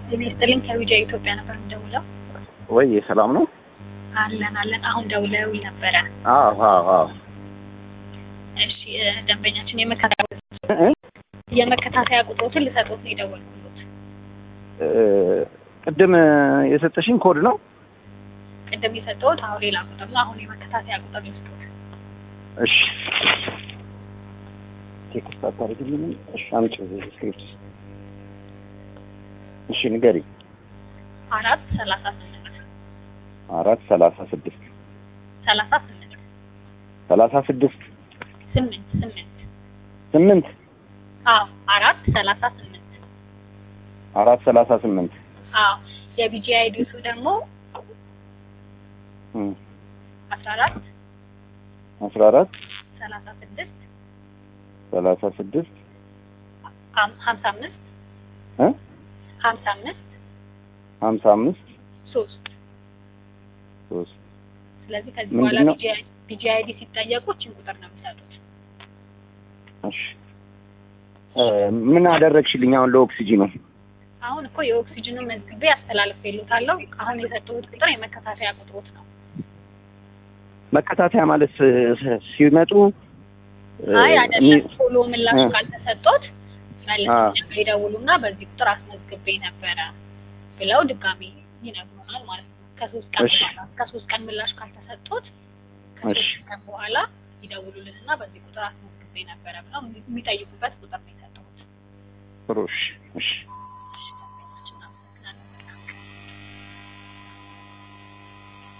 ጤና ይስጥልኝ ከዊጃ ኢትዮጵያ ነበር የምደውለው። ወይ ሰላም ነው? አለን አለን። አሁን ደውለው ነበረ። አዎ አዎ አዎ። እሺ እ፣ ደንበኛችን የመከታተያ እ? የመከታተያ ቁጥሮትን ልሰጦት ነው የደወልኩት። እ፣ ቅድም የሰጠሽኝ ኮድ ነው? ቅድም የሰጠሁት አሁን ሌላ ቁጥር ነው። አሁን የመከታተያ ቁጥር ልስጦት። እሺ ቴክስት አታደርግልኝም? እሺ አምጪ ስክሪፕት። እሺ ንገሪ። አራት ሰላሳ ስምንት አራት ሰላሳ ስድስት ሰላሳ ስምንት ሰላሳ ስድስት ስምንት ስምንት ስምንት አዎ አራት ሰላሳ ስምንት አራት ሰላሳ ስምንት አዎ የቢጂ አይዲሱ ደግሞ እም፣ አስራ አራት አስራ አራት ሰላሳ ስድስት ሰላሳ ስድስት ሀም- ሀምሳ አምስት እ ሀምሳ አምስት ሀምሳ አምስት ሶስት ሶስት ስለዚህ ከዚህ ምንድን በኋላ ነው? ቢጂ አይዲ ሲጠየቁ እችን ቁጥር ነው የሚሰጡት። እሺ እ፣ ምን አደረግሽልኝ አሁን ለኦክሲጂኑ? አሁን እኮ የኦክሲጅኑን መዝግቤ አስተላልፌልዎታለሁ። አሁን የሰጠሁት ቁጥር የመከታተያ ቁጥሮት ነው። መከታተያ ማለት ስ- ስ- ሲመጡ እ፣ አይ አይደለም፣ እሚ- ቶሎ ምላሽ እ። ካልተሰጦት አ። መልሰው ይደውሉና በዚህ ቁጥር አስመዝግቤ ነበረ ብለው ድጋሚ ይነግሩናል ማለት ነው። ከሶስት ቀን እሺ። በኋላ ከሶስት ቀን ምላሽ ካልተሰጦት እሺ። ከሶስት ቀን በኋላ ይደውሉልንና በዚህ ቁጥር አስመዝግቤ ነበረ ብለው የሚጠይቁበት ቁጥር ነው የሰጠሁት። ጥሩ እሺ እሺ